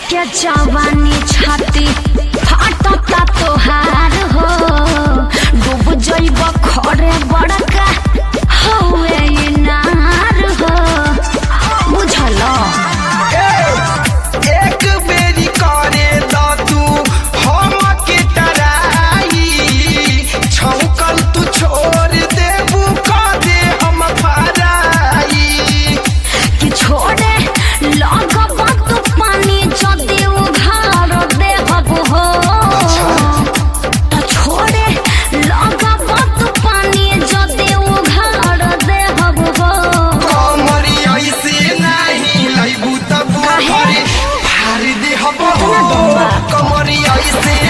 के जवानी छाती फाटता तोहार हो डूब जइब खरे बड़का हवे इनार हो बुझल एक बेरी करे द तू हम के टराई छौकल तू छोड़ देबू क दे हम फराई कि छोड़े लगब तू पानी जदि उघार देहब हो त छोड़े लगब तू पानी जदि उघार देहब हो कमरी ऐसे नाही लैबू तब काहे? घरे फार दे हम इतना दम्बा? कमरी ऐसे